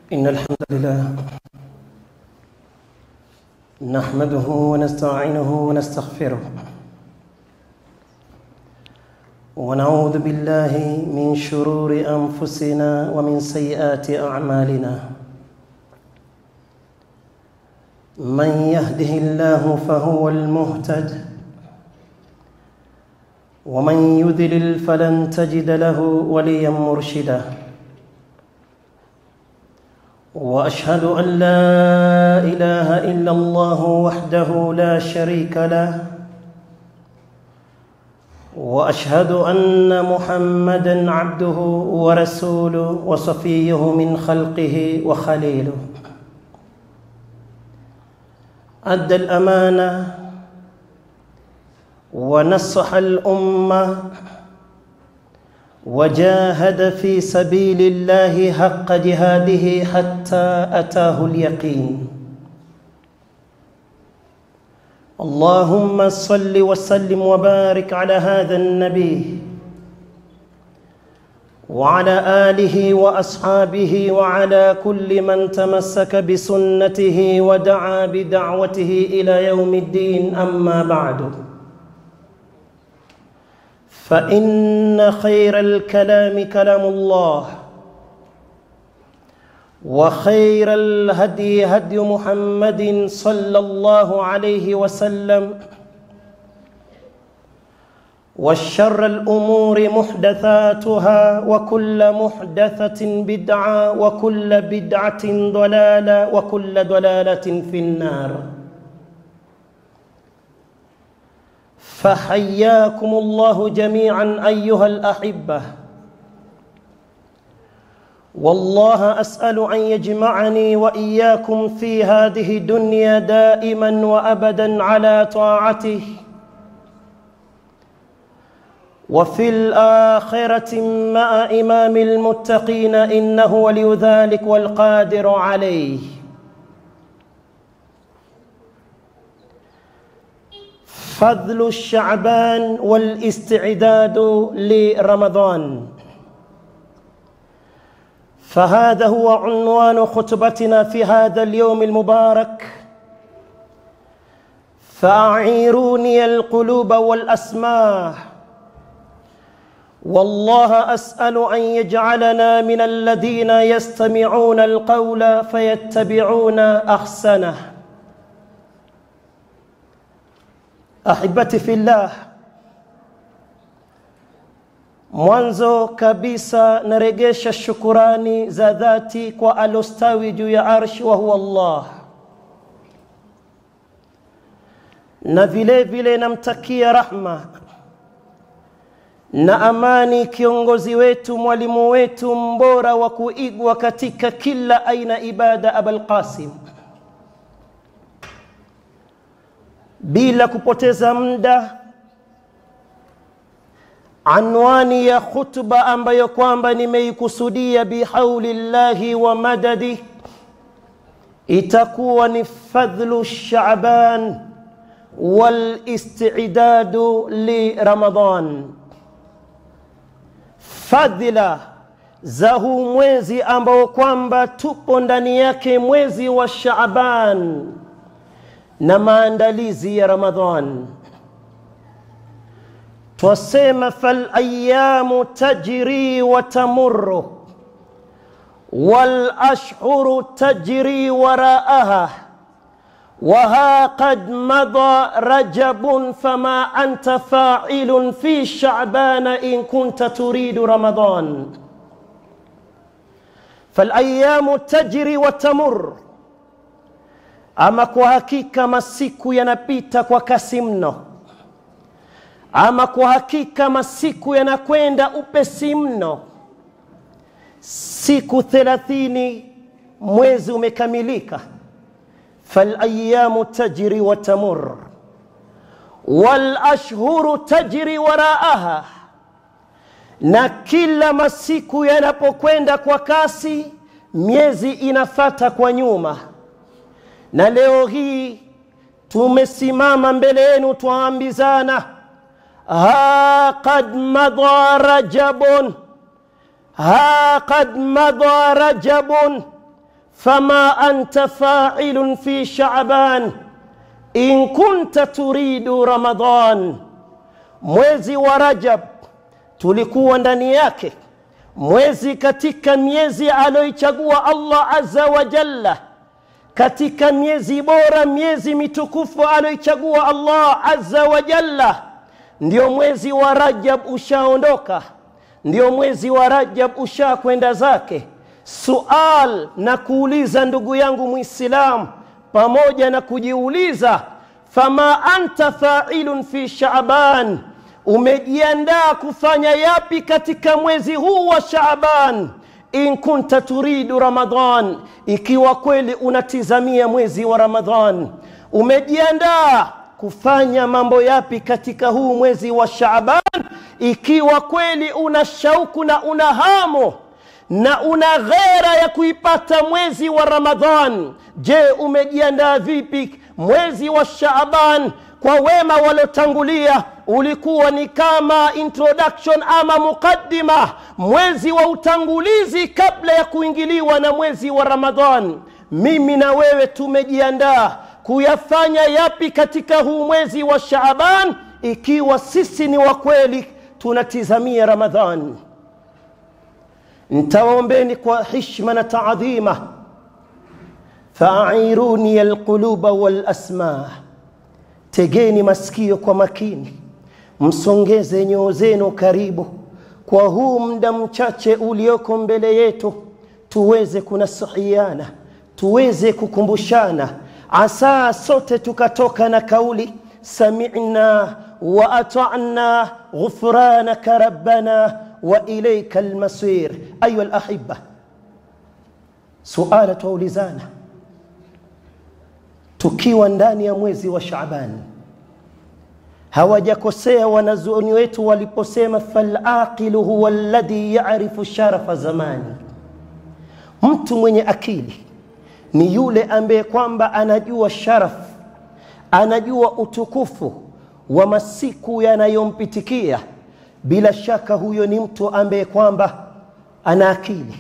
إن الحمد لله نحمده ونستعينه ونستغفره ونعوذ بالله من شرور أنفسنا ومن سيئات أعمالنا من يهده الله فهو المهتد ومن يذلل فلن تجد له وليا مرشدا واشهد ان لا اله الا الله وحده لا شريك له واشهد ان محمدا عبده ورسوله وصفيه من خلقه وخليله ادى الامانه ونصح الامه وجاهد في سبيل الله حق جهاده حتى اتاه اليقين اللهم صل وسلم وبارك على هذا النبي وعلى اله واصحابه وعلى كل من تمسك بسنته ودعا بدعوته الى يوم الدين اما بعد فإن خير الكلام كلام الله وخير الهدي هدي محمد صلى الله عليه وسلم والشر الأمور محدثاتها وكل محدثة بدعة وكل بدعة ضلالة وكل ضلالة في النار فحياكم الله جميعا ايها الاحبه والله اسال ان يجمعني واياكم في هذه الدنيا دائما وابدا على طاعته وفي الاخره مع امام المتقين انه ولي ذلك والقادر عليه فضل الشعبان والاستعداد لرمضان فهذا هو عنوان خطبتنا في هذا اليوم المبارك فاعيروني القلوب والاسماع والله اسال ان يجعلنا من الذين يستمعون القول فيتبعون احسنه ahibati fillah mwanzo kabisa naregesha shukurani za dhati kwa alostawi juu ya arshi wa huwa allah na vile vile namtakia rahma na amani kiongozi wetu mwalimu wetu mbora wa kuigwa katika kila aina ibada abalqasim bila kupoteza muda anwani ya khutba ambayo kwamba nimeikusudia bihaulillahi wa madadi itakuwa ni fadhlu shaban walistidadu liramadan fadhila za huu mwezi ambao kwamba tupo ndani yake mwezi wa shaban na maandalizi ya ramadhan twasema falayamu tajri wa tamurru والاشهر تجري وراءها وها قد مضى رجب فما انت فاعل في شعبان ان كنت تريد رمضان فالايام تجري وتمر ama kwa hakika masiku yanapita kwa kasi mno ama kwa hakika masiku yanakwenda upesi mno siku thelathini mwezi umekamilika falayamu tajri wa tamur walashhuru tajri waraaha na kila masiku yanapokwenda kwa kasi miezi inafata kwa nyuma na leo hii tumesimama mbele yenu twaambizana ha qad madha rajabun ha qad madha rajabun fama anta failun fi shaban in kunta turidu ramadan mwezi wa rajab tulikuwa ndani yake mwezi katika miezi aloichagua allah azza wa jalla katika miezi bora miezi mitukufu aloichagua allah azza wa jalla ndio mwezi wa rajab ushaondoka ndio mwezi wa rajab ushakwenda zake sual na kuuliza ndugu yangu mwislamu pamoja na kujiuliza fama anta failun fi shaban umejiandaa kufanya yapi katika mwezi huu wa shaaban in kunta turidu ramadan ikiwa kweli unatizamia mwezi wa ramadan umejiandaa kufanya mambo yapi katika huu mwezi wa shaaban ikiwa kweli una shauku na una hamu na una ghera ya kuipata mwezi wa ramadhan je umejiandaa vipi mwezi wa shaaban kwa wema waliotangulia ulikuwa ni kama introduction ama muqaddima mwezi wa utangulizi kabla ya kuingiliwa na mwezi wa ramadhan mimi na wewe tumejiandaa kuyafanya yapi katika huu mwezi wa shaaban ikiwa sisi ni wa kweli tunatizamia ramadhan ntawaombeni kwa hishma na taadhima faairuni alquluba walasma tegeni masikio kwa makini msongeze nyoo zenu karibu kwa huu muda mchache ulioko mbele yetu tuweze kunasihiana tuweze kukumbushana asa sote tukatoka na kauli samina wa atana ghufranaka rabbana wa ilaika almasir ayuha alahiba suala twaulizana tukiwa ndani ya mwezi wa Shaaban. Hawajakosea wanazuoni wetu waliposema falaqilu huwa alladhi yarifu sharafa zamani, mtu mwenye akili ni yule ambaye kwamba anajua sharaf, anajua utukufu wa masiku yanayompitikia. Bila shaka huyo ni mtu ambaye kwamba ana akili.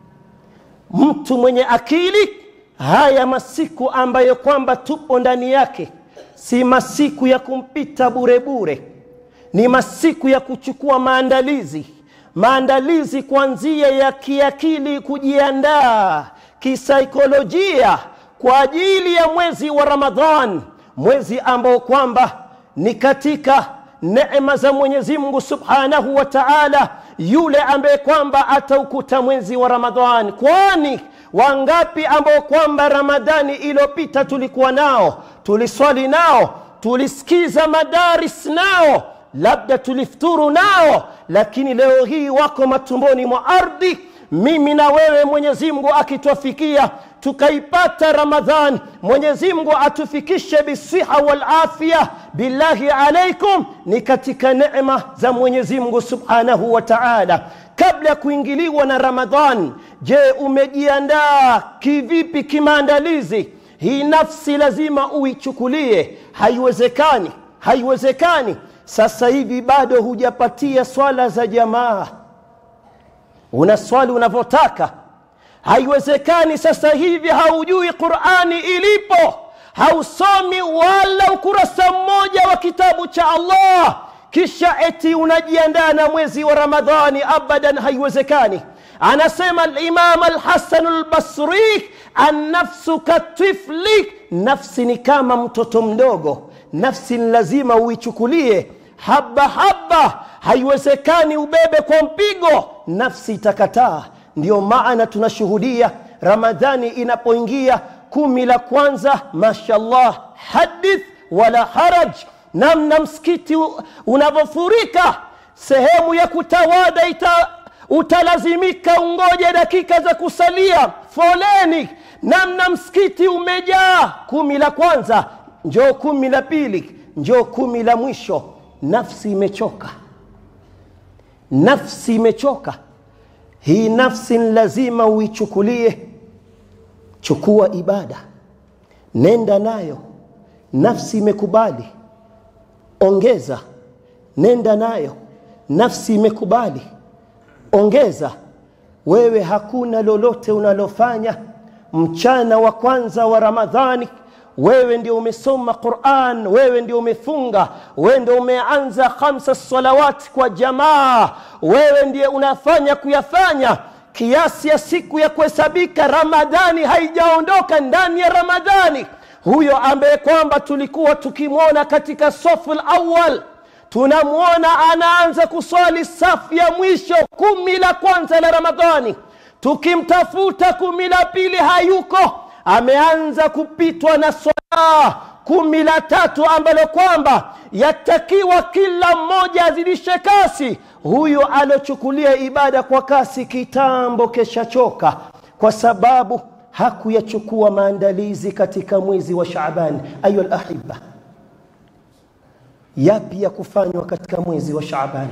Mtu mwenye akili haya masiku ambayo kwamba tupo ndani yake si masiku ya kumpita bure bure, ni masiku ya kuchukua maandalizi, maandalizi kuanzia ya kiakili, kujiandaa kisaikolojia kwa ajili ya mwezi wa Ramadhan, mwezi ambao kwamba ni katika neema za Mwenyezi Mungu Subhanahu wa Ta'ala, yule ambaye kwamba ataukuta mwezi wa Ramadhan, kwani wangapi ambao kwamba ramadhani iliyopita tulikuwa nao tuliswali nao tulisikiza madaris nao labda tulifuturu nao lakini leo hii wako matumboni mwa ardhi mimi na wewe mwenyezi mungu akitwafikia tukaipata ramadhan mwenyezi mungu atufikishe bisiha walafya billahi alaikum ni katika neema za mwenyezi mungu subhanahu wa taala kabla ya kuingiliwa na ramadhan je umejiandaa kivipi kimaandalizi hii nafsi lazima uichukulie haiwezekani haiwezekani sasa hivi bado hujapatia swala za jamaa una swali unavyotaka haiwezekani sasa hivi haujui qurani ilipo hausomi wala ukurasa mmoja wa kitabu cha allah kisha eti unajiandaa na mwezi wa ramadhani abadan haiwezekani anasema limam alhasanu lbasri annafsu katifli nafsi ni kama mtoto mdogo nafsi ni lazima uichukulie haba haba haiwezekani ubebe kwa mpigo nafsi itakataa ndio maana tunashuhudia ramadhani inapoingia kumi la kwanza mashallah hadith wala haraj namna msikiti unavyofurika sehemu ya kutawada ita, utalazimika ungoje dakika za kusalia foleni namna msikiti umejaa kumi la kwanza njoo kumi la pili njoo kumi la mwisho nafsi imechoka nafsi imechoka hii nafsi ni lazima uichukulie chukua ibada nenda nayo nafsi imekubali ongeza nenda nayo nafsi imekubali ongeza wewe hakuna lolote unalofanya mchana wa kwanza wa Ramadhani wewe ndio umesoma Qur'an, wewe ndio umefunga, wewe ndio umeanza khamsa salawati kwa jamaa, wewe ndiye unafanya kuyafanya kiasi ya siku ya kuhesabika. Ramadhani haijaondoka ndani ya Ramadhani, huyo ambaye kwamba tulikuwa tukimwona katika safu awal tunamwona anaanza kuswali safu ya mwisho kumi la kwanza la Ramadhani, tukimtafuta kumi la pili hayuko, ameanza kupitwa na swala kumi la tatu ambalo kwamba yatakiwa kila mmoja azidishe kasi. Huyo alochukulia ibada kwa kasi kitambo keshachoka, kwa sababu hakuyachukua maandalizi katika mwezi wa Shaaban. Ayuha alahiba, yapi ya kufanywa katika mwezi wa Shaaban?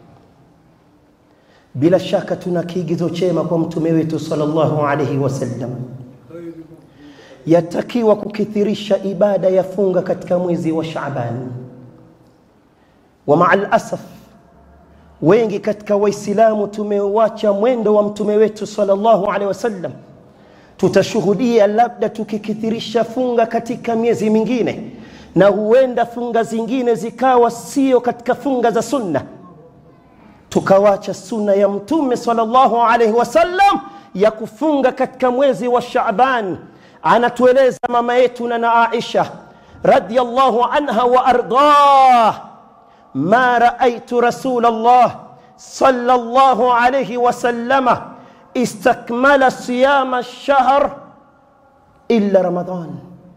Bila shaka tuna kiigizo chema kwa mtume wetu sallallahu alaihi wasallam. Yatakiwa kukithirisha ibada ya funga katika mwezi wa Shaaban. Wa maa alasaf, wengi katika Waislamu tumeuacha mwendo wa mtume wetu sallallahu alaihi wasallam. Tutashuhudia labda tukikithirisha funga katika miezi mingine, na huenda funga zingine zikawa sio katika funga za sunna tukawacha sunna ya mtume sallallahu alaihi wasallam ya kufunga katika mwezi wa Shaaban. Anatueleza mama yetu na Aisha radhiyallahu anha wa ardah, ma raaitu Rasulullah sallallahu alaihi wasallama istakmala siyama shahr illa Ramadan,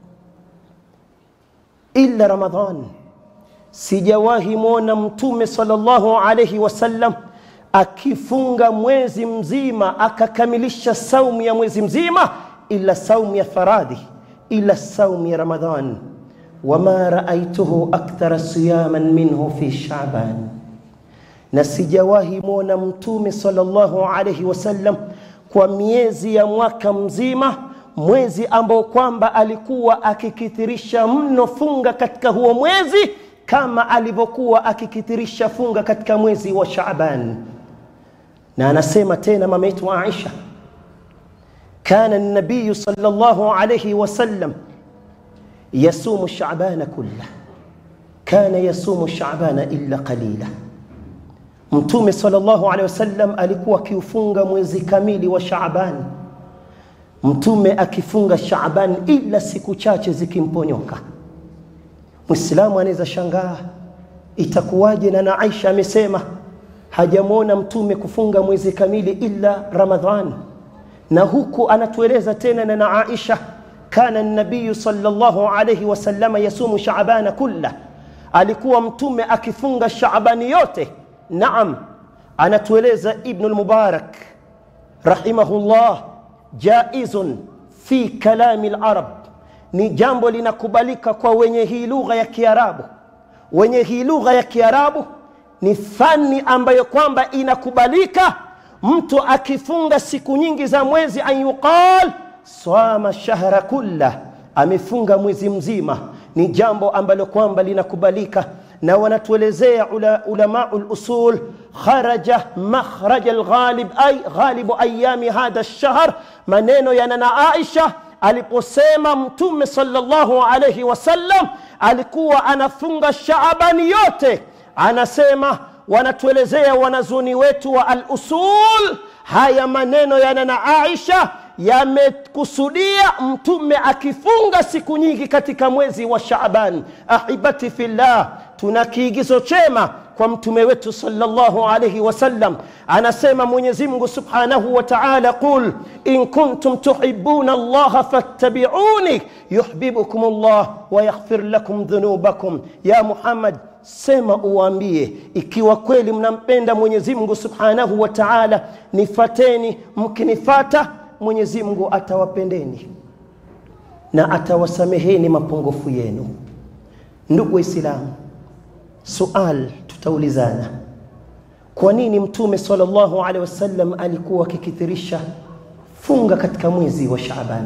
illa Ramadan sijawahi mwona mtume sallallahu alaihi wasallam akifunga mwezi mzima akakamilisha saumu ya mwezi mzima ila saumu ya faradhi ila saumu ya Ramadhan. Wama raaituhu akthara siyaman minhu fi Shaaban, na sijawahi mwona mtume sallallahu alaihi wasallam kwa miezi ya mwaka mzima mwezi ambao kwamba alikuwa akikithirisha mno funga katika huo mwezi kama alivyokuwa akikithirisha funga katika mwezi wa Shaaban. Na anasema tena mama yetu Aisha, kana nabiyu sallallahu alayhi wasallam yasumu Shaabana kulla, kana yasumu Shaabana illa qalila. Mtume sallallahu alayhi wasallam alikuwa akiufunga mwezi kamili wa Shaaban, mtume akifunga Shaaban ila siku chache zikimponyoka. Muislamu anaweza shangaa itakuwaje, na na Aisha amesema hajamwona mtume kufunga mwezi kamili illa Ramadhan, na huku anatueleza tena na na Aisha, kana nabiyu sallallahu alayhi wasallama yasumu shaabana kulla, alikuwa mtume akifunga Shaabani yote. Naam, anatueleza Ibn al-Mubarak rahimahullah, jaizun fi kalami al-arab ni jambo linakubalika kwa wenye hii lugha ya Kiarabu. Wenye hii lugha ya Kiarabu ni fani ambayo kwamba inakubalika mtu akifunga siku nyingi za mwezi, an yuqal swama shahra kulla, amefunga mwezi mzima. Ni jambo ambalo kwamba linakubalika, na wanatuelezea ula, ulamau lusul kharaja makhraja alghalib ay ghalibu ayami hadha lshahr, maneno ya nana Aisha aliposema Mtume sallallahu alayhi wasallam alikuwa anafunga Shaabani yote, anasema wanatuelezea wanazuni wetu wa al-usul, haya maneno ya nana Aisha yamekusudia mtume akifunga siku nyingi katika mwezi wa Shaaban. Ahibati fillah, tuna kiigizo chema kwa mtume wetu sallallahu alayhi wasallam, anasema Mwenyezi Mungu subhanahu wa ta'ala, qul in kuntum tuhibbuna Allah fattabi'uni yuhibbukum Allah wa yaghfir lakum dhunubakum. Ya Muhammad, sema uwaambie, ikiwa kweli mnampenda Mwenyezi Mungu subhanahu wa ta'ala, nifateni. Mkinifata Mwenyezi Mungu atawapendeni na atawasameheni mapungufu yenu. Ndugu Waislamu, sual tutaulizana, kwa nini Mtume sallallahu alaihi wasallam alikuwa akikithirisha funga katika mwezi wa Shaaban?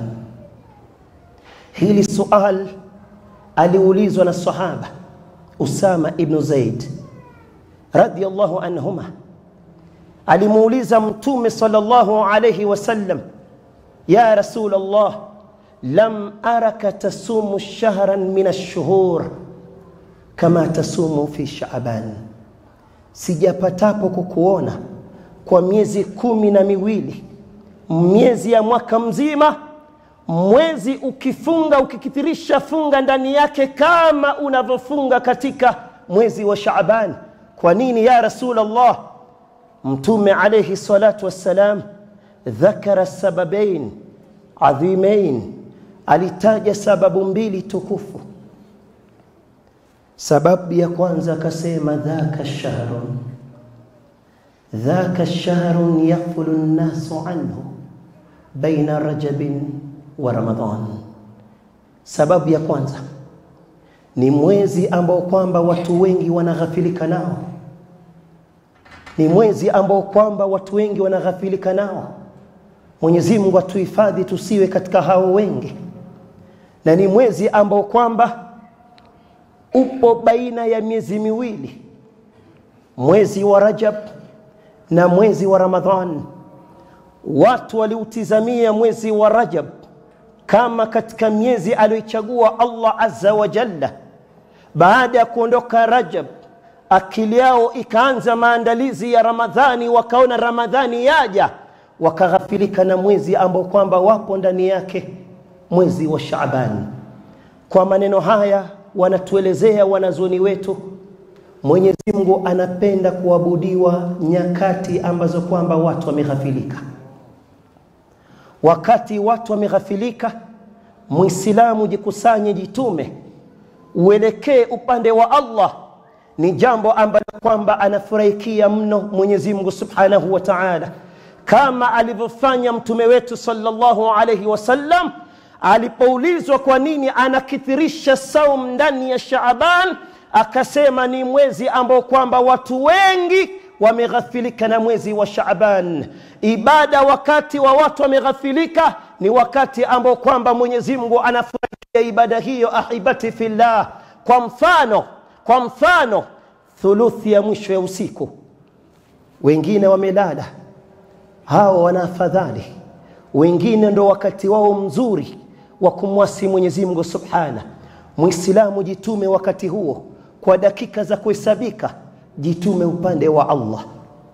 Hili sual aliulizwa na sahaba Usama ibn Zaid radhiyallahu anhuma, alimuuliza Mtume sallallahu alaihi wasallam ya rasul allah lam araka tasumu shahran min alshuhur kama tasumu fi shaban sijapatapo kukuona kwa miezi kumi na miwili miezi ya mwaka mzima mwezi ukifunga ukikithirisha funga ndani yake kama unavyofunga katika mwezi wa Shaaban. Kwa nini ya Rasul Allah? Mtume alayhi salatu wassalam dhakara sababain adhimain, alitaja sababu mbili tukufu. Sababu ya kwanza akasema dhaka shahrun dhaka shahrun yaghfulu nnasu anhu baina rajabin wa Ramadhan. Sababu ya kwanza ni mwezi ambao kwamba watu wengi wanaghafilika nao, ni mwezi ambao kwamba watu wengi wanaghafilika nao. Mwenyezi Mungu atuhifadhi tusiwe katika hao wengi, na ni mwezi ambao kwamba upo baina ya miezi miwili, mwezi wa Rajab na mwezi wa Ramadhan. Watu waliutizamia mwezi wa Rajab kama katika miezi aliyoichagua Allah azza wa jalla. Baada ya kuondoka Rajab, akili yao ikaanza maandalizi ya Ramadhani, wakaona Ramadhani yaja, wakaghafilika na mwezi ambao kwamba wapo ndani yake, mwezi wa Shaaban. Kwa maneno haya wanatuelezea wanazuoni wetu, Mwenyezi Mungu anapenda kuabudiwa nyakati ambazo kwamba watu wameghafilika wakati watu wameghafilika, Muislamu jikusanye, jitume, uelekee upande wa Allah. Ni jambo ambalo kwamba anafurahikia mno Mwenyezi Mungu Subhanahu wa Ta'ala, kama alivyofanya mtume wetu sallallahu alayhi wasallam alipoulizwa kwa nini anakithirisha saum ndani ya Shaaban, akasema ni mwezi ambao kwamba watu wengi wameghafilika na mwezi wa Shaaban. Ibada wakati wa watu wameghafilika ni wakati ambao kwamba Mwenyezi Mungu anafurahia ibada hiyo, ahibati fillah. Kwa mfano, kwa mfano thuluthi ya mwisho ya usiku, wengine wamelala, hao wana afadhali, wengine ndo wakati wao mzuri wa kumwasi Mwenyezi Mungu subhana. Muislamu jitume wakati huo kwa dakika za kuhesabika jitume upande wa Allah.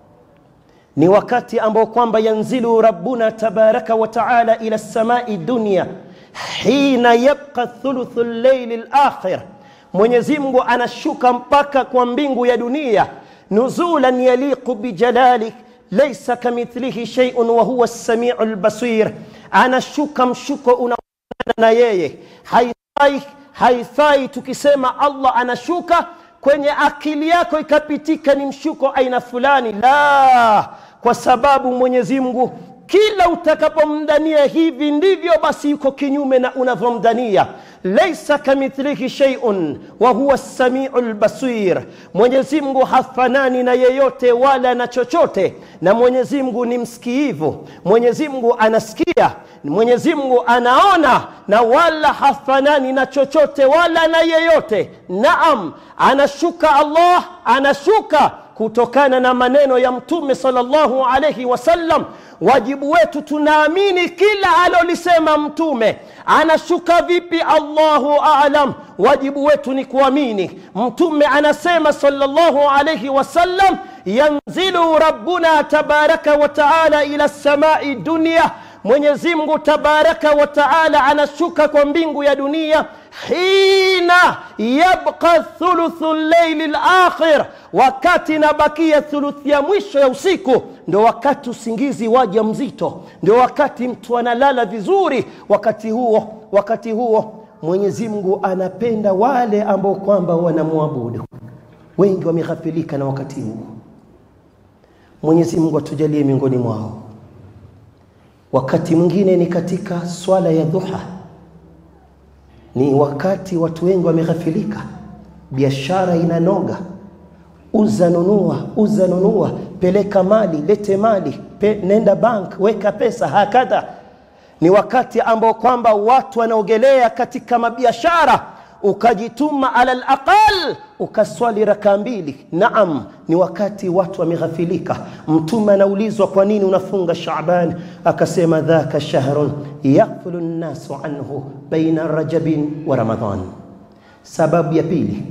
Ni wakati ambao kwamba yanzilu rabbuna tabaraka wa taala ila samai dunya hina yabqa thuluthu llaili lakhir, Mwenyezi Mungu anashuka mpaka kwa mbingu ya dunia, nuzulan yaliqu bijalalik laysa kamithlihi shay'un wa huwa as-sami'u al-basir, anashuka mshuko unaofanana na yeye. Haifai, haifai tukisema Allah anashuka kwenye akili yako ikapitika ni mshuko aina fulani, la, kwa sababu Mwenyezi Mungu kila utakapomdhania hivi ndivyo basi yuko kinyume na unavyomdhania. Laisa kamithlihi shay'un wa huwa as-sami'u al-basir, Mwenyezi Mungu hafanani na yeyote wala na chochote, na Mwenyezi Mungu ni msikiivu, Mwenyezi Mungu anasikia, Mwenyezi Mungu anaona, na wala hafanani na chochote wala na yeyote. Naam, anashuka Allah, anashuka kutokana na maneno ya Mtume sallallahu alayhi wasallam. Wajibu wetu tunaamini kila alolisema Mtume. Anashuka vipi? Allahu aalam. Wajibu wetu ni kuamini. Mtume anasema sallallahu alayhi wasallam, yanzilu rabbuna tabaraka wa taala ila samai dunya Mwenyezi Mungu tabaraka wa taala anashuka kwa mbingu ya dunia, hina yabqa thuluthu llaili lakhir, wakati inabakia thuluthi ya mwisho ya usiku, ndo wakati usingizi waja mzito, ndio wakati mtu analala vizuri. Wakati huo wakati huo Mwenyezi Mungu anapenda wale ambao kwamba wanamwabudu. Wengi wameghafilika na wakati huo. Mwenyezi Mungu atujalie miongoni mwao. Wakati mwingine ni katika swala ya dhuha, ni wakati watu wengi wameghafilika, biashara inanoga, uza nunua, uza nunua, peleka mali, lete mali, pe, nenda bank, weka pesa, hakadha. Ni wakati ambao kwamba watu wanaogelea katika mabiashara, ukajituma ala alaqal ukaswali raka mbili naam ni wakati watu wameghafilika mtume anaulizwa kwa nini unafunga shaban akasema dhaka shahrun yaghfulu nnasu anhu baina rajabin wa ramadan sababu ya pili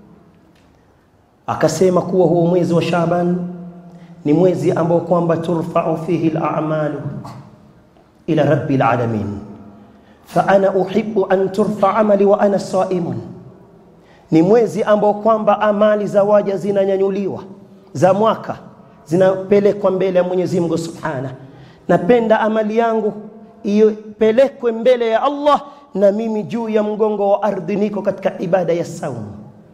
akasema kuwa huo mwezi wa shaban ni mwezi ambao kwamba turfau fihi lamalu ila rabi lalamin faana uhibu an turfa amali wa ana saimun ni mwezi ambao kwamba amali za waja zinanyanyuliwa za mwaka zinapelekwa mbele ya mwenyezi mungu subhana napenda amali yangu ipelekwe mbele ya allah na mimi juu ya mgongo wa ardhi niko katika ibada ya saumu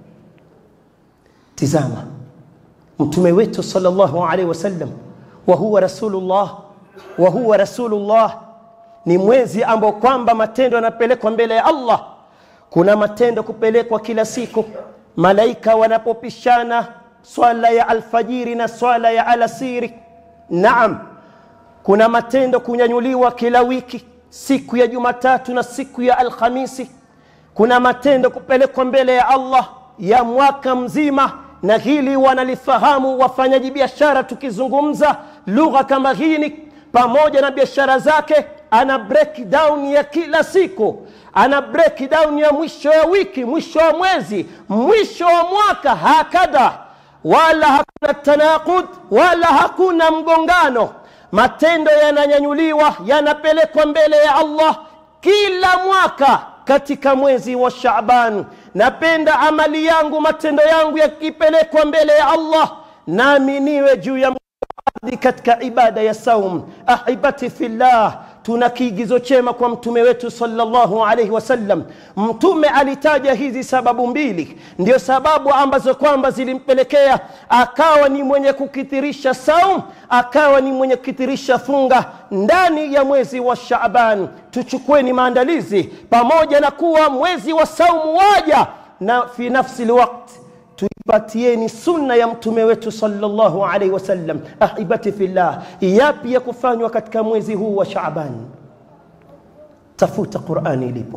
tizama mtume wetu sallallahu alaihi wasallam wa huwa rasulullah wa huwa rasulullah ni mwezi ambao kwamba matendo yanapelekwa mbele ya Allah. Kuna matendo kupelekwa kila siku, malaika wanapopishana swala ya alfajiri na swala ya alasiri. Naam, kuna matendo kunyanyuliwa kila wiki, siku ya Jumatatu na siku ya Alhamisi. Kuna matendo kupelekwa mbele ya Allah ya mwaka mzima, na hili wanalifahamu wafanyaji biashara. Tukizungumza lugha kama hii, pamoja na biashara zake ana breakdown ya kila siku, ana breakdown ya mwisho ya wiki, mwisho wa mwezi, mwisho wa mwaka, hakadha. Wala hakuna tanaqud, wala hakuna mgongano. Matendo yananyanyuliwa, yanapelekwa mbele ya Allah kila mwaka katika mwezi wa Shaaban. Napenda amali yangu, matendo yangu yakipelekwa mbele ya Allah, nami niwe juu ya ardhi katika ibada ya saum. Ahibati fillah, tuna kiigizo chema kwa mtume wetu sallallahu alaihi wasallam. Mtume alitaja hizi sababu mbili, ndio sababu ambazo kwamba zilimpelekea akawa ni mwenye kukithirisha saum, akawa ni mwenye kukithirisha funga ndani ya mwezi wa Shaaban. Tuchukueni maandalizi, pamoja na kuwa mwezi wa saumu waja na fi nafsi lwakti tuipatieni sunna ya mtume wetu sallallahu alaihi wasallam. Ahibati fillah, yapi ya kufanywa katika mwezi huu wa Shaaban? Tafuta Qurani ilipo,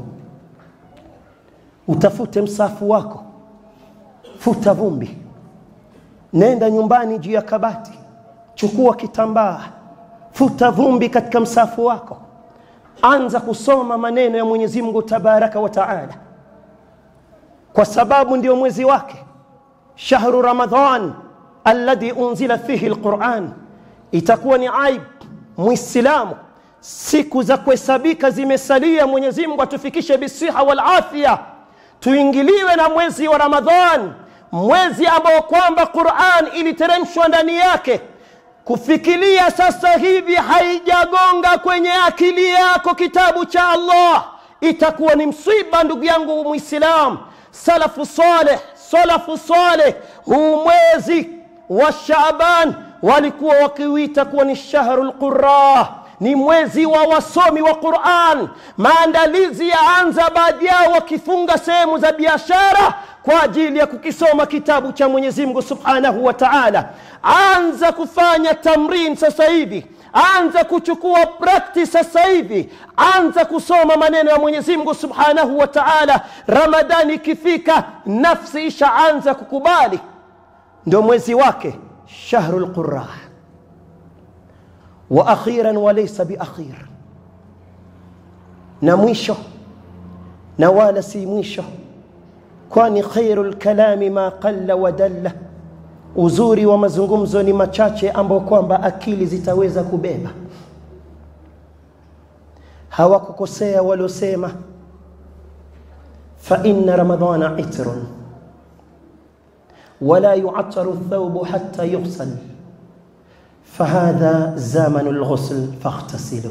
utafute msafu wako, futa vumbi, nenda nyumbani juu ya kabati, chukua kitambaa, futa vumbi katika msafu wako, anza kusoma maneno ya Mwenyezi Mungu tabaraka wa taala, kwa sababu ndio mwezi wake shahru Ramadhan alladhi unzila fihi alquran. Itakuwa ni aib Muislamu, siku za kuhesabika zimesalia, Mwenyezi Mungu atufikishe bisiha wal afya, tuingiliwe na mwezi wa Ramadhan, mwezi ambao kwamba Quran iliteremshwa ndani yake. Kufikiria sasa hivi haijagonga kwenye akili yako kitabu cha Allah, itakuwa ni msiba, ndugu yangu Muislam. Salafu saleh salafu saleh huu mwezi wa Shaaban walikuwa wakiuita kuwa ni shahru lqura, ni mwezi wa wasomi wa Quran. Maandalizi yaanza, baadhi yao wakifunga sehemu za biashara kwa ajili ya kukisoma kitabu cha Mwenyezi Mungu subhanahu wa taala. Anza kufanya tamrin sasa hivi anza kuchukua practice sasa hivi, anza kusoma maneno ya Mwenyezi Mungu Subhanahu wa Ta'ala. Ramadhani ikifika, nafsi ishaanza kukubali, ndio mwezi wake shahrul qurra. Wa akhiran wa laysa bi akhir, na mwisho na wala si mwisho, kwani khairul kalami ma qalla wa dalla Uzuri wa mazungumzo ni machache ambao kwamba akili zitaweza kubeba. Hawakukosea waliosema fa inna ramadhana itrun wala yu'attaru thawbu hatta yughsal fahadha zamanu lghusl fakhtasilu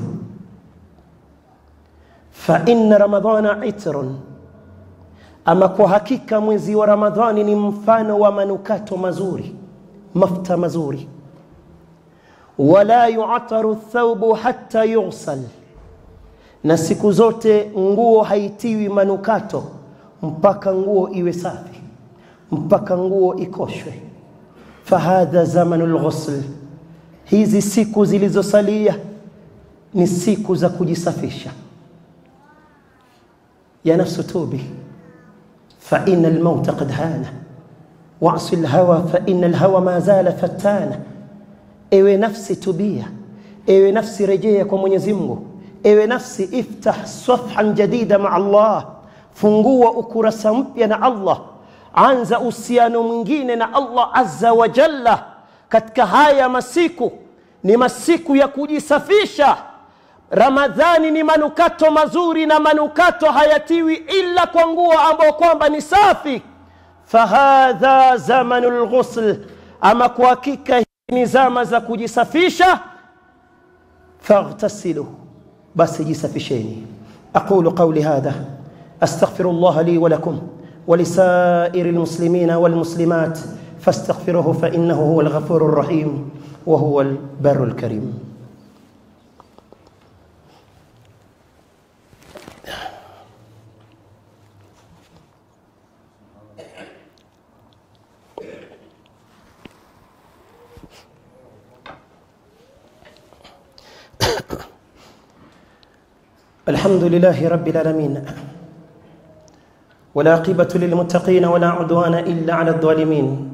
fa inna ramadhana itrun ama kwa hakika mwezi wa Ramadhani ni mfano wa manukato mazuri, mafuta mazuri. Wala yu'taru thawbu hatta yughsal, na siku zote nguo haitiwi manukato mpaka nguo iwe safi, mpaka nguo ikoshwe. Fahadha zamanu lghusl, hizi siku zilizosalia ni siku za kujisafisha. Ya nafsu tubi فإن الموت قد هان واعص الهوى فإن الهوى ما زال فتانا ewe nafsi tubia ewe nafsi rejea kwa Mwenyezi Mungu ewe nafsi iftah safhan jadida ma Allah fungua ukurasa mpya na Allah anza uhusiano mwingine na Allah azza wa jalla katika haya masiku ni masiku ya kujisafisha Ramadhani ni manukato mazuri na manukato hayatiwi ila kwa nguo ambayo kwamba ni safi. Fahadha zamanu lghusl, ama kwa hakika hii ni zama za kujisafisha. Faghtasilu, basi jisafisheni. Aqulu qawli hadha astaghfiru llaha li wa lakum ولسائر المسلمين والمسلمات فاستغفروه فإنه هو الغفور الرحيم وهو البر الكريم الحمد لله رب العالمين والعاقبة للمتقين ولا عدوان إلا على الظالمين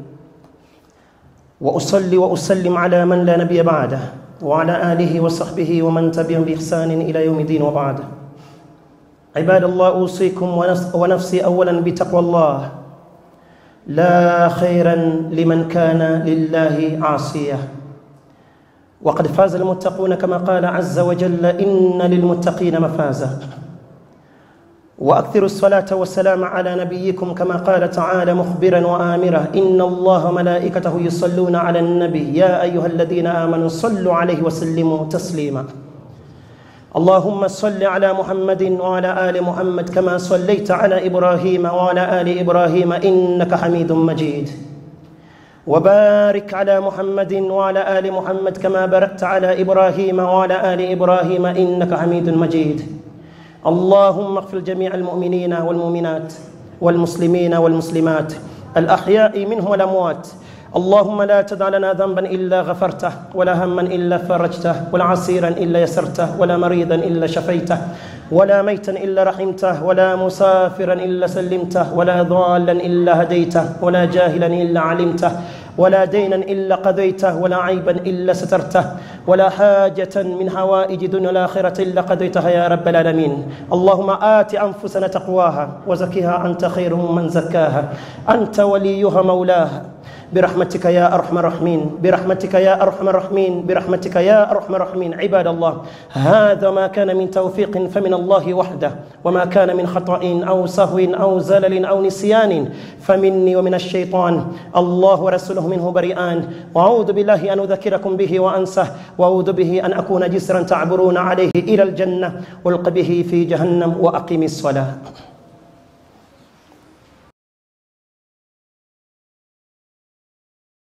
وأصلي وأسلم على من لا نبي بعده وعلى آله وصحبه ومن تبعهم بإحسان إلى يوم الدين وبعد عباد الله أوصيكم ونفسي أولا بتقوى الله لا خيرا لمن كان لله عاصيا وقد فاز المتقون كما قال عز وجل إن للمتقين مفازا واكثروا الصلاه والسلام على نبيكم كما قال تعالى مخبرا وامرا ان الله ملائكته يصلون على النبي يا ايها الذين امنوا صلوا عليه وسلموا تسليما اللهم صل على محمد وعلى ال محمد كما صليت على ابراهيم وعلى ال ابراهيم انك حميد مجيد وبارك على محمد وعلى ال محمد كما باركت على ابراهيم وعلى ال ابراهيم انك حميد مجيد اللهم اغفر جميع المؤمنين والمؤمنات والمسلمين والمسلمات الأحياء منهم والأموات اللهم لا تدع لنا ذنبا إلا غفرته ولا هما إلا فرجته ولا عسيرا إلا يسرته ولا مريضا إلا شفيته ولا ميتا إلا رحمته ولا مسافرا إلا سلمته ولا ضالا إلا هديته ولا جاهلا إلا علمته ولا دينا إلا قضيته ولا عيبا إلا سترته ولا حاجة من حوائج دون الآخرة إلا قضيتها يا رب العالمين اللهم آت أنفسنا تقواها وزكها أنت خير من زكاها أنت وليها مولاها برحمتك يا أرحم الراحمين برحمتك يا أرحم الراحمين برحمتك يا أرحم الراحمين عباد الله هذا ما كان من توفيق فمن الله وحده وما كان من خطأ أو سهو أو زلل أو نسيان فمني ومن الشيطان الله ورسوله منه بريئان وأعوذ بالله أن أذكركم به وأنسه وأعوذ به أن أكون جسرا تعبرون عليه إلى الجنة والق به في جهنم وأقم الصلاة